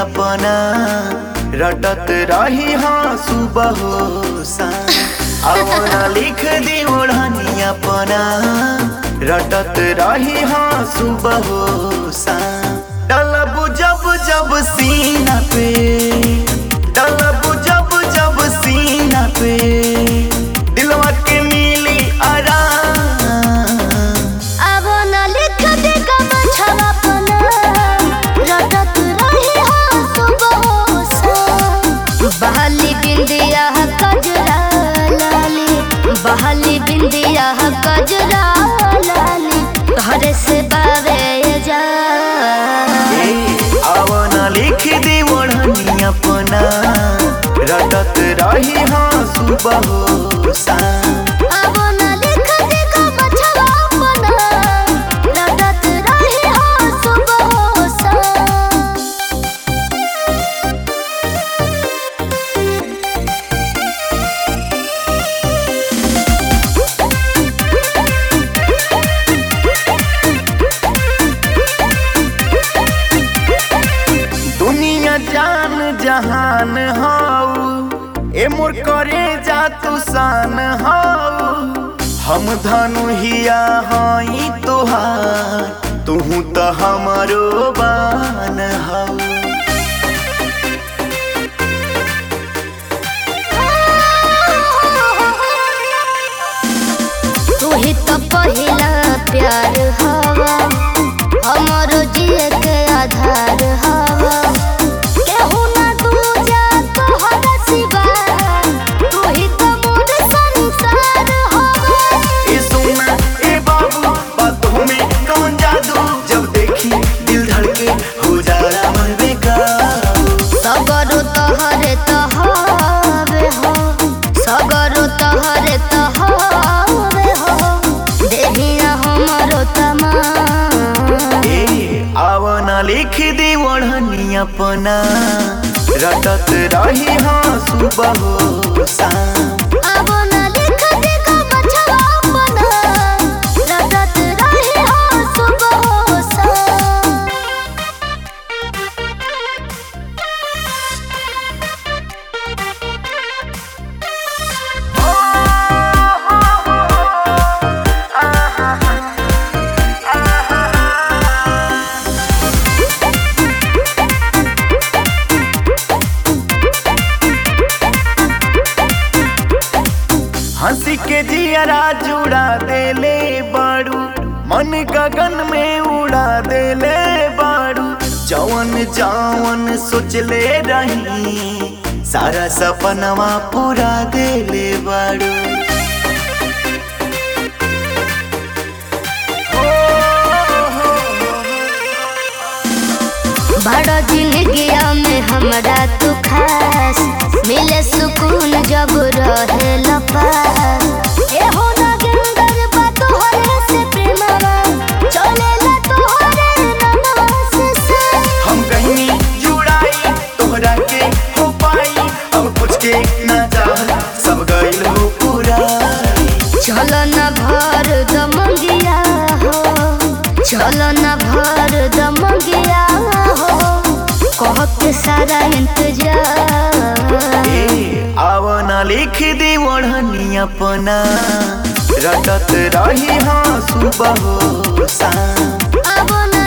अपना रटत रही हाँ सुबह हो शाम अपना लिख दी ओढ़नी अपना रटत रही हाँ सुबह हो शाम डलब जब जब सीना पे डलब जब जब सीना पे दिलवा के मिली आराम अब न लिख दे कमछवा पना रटत रही हो सुबह सा बहाली बिंदिया कजरा लाली बहाली बिंदिया कजरा लाली तोहरे से बावे जा आवना लिख दी ओढ़नी अपना रटत रही हाँ सुबह हो शाम अब न लिख दे कमछवा पना रटत रही हो सुबह सा दुनिया जान जहान हाउ ए मोर करे जा तू शान हाउ हम धनु हिया हई तोहार तुहू तो हमारो बान हाउ तू ही तो पहिला प्यार हवा हमरो जिए के आधार हवा केहू ना दूजा तोहरा सिवा तू ही तो मोर संसार हवा ए सोना ए बाबू बातों में कौन जादू जब देखी दिल धड़के हो जाला मन बेकाबू सगरो तोहरे तहरे हो सगरो तोहरे तहरे हो देहिया हमरो तमा ए आवना लिख दी ओढ़नी अपना रटत रही हाँ सुबह हो शाम अब न लिख दे कमछवा पना रटत रही हो सुबह सा हंसी के जियरा जुड़ा देले बाड़ू मन गगन में उड़ा देले बाड़ू जवन जवन सोचले रही सारा सपनवा पूरा देले बाड़ू बड़ा जिंदगिया में हमरा तू खास मिले सुकून जब रहे लपास ए हो ना गिंदर बा तोहरे से प्रेमवा चले ला तोहरे ननवा से से हम कहीं जुड़ाई तोहरा के हो पाई अब कुछ के ना चाह सब गइल हो पूरा चल न भर दमंगिया हो चल न भर दमंगिया हो कह के सारा इंतजार ए आवना लिख दी ओढ़नी अपना रटत रही हाँ सुबह हो शाम अब न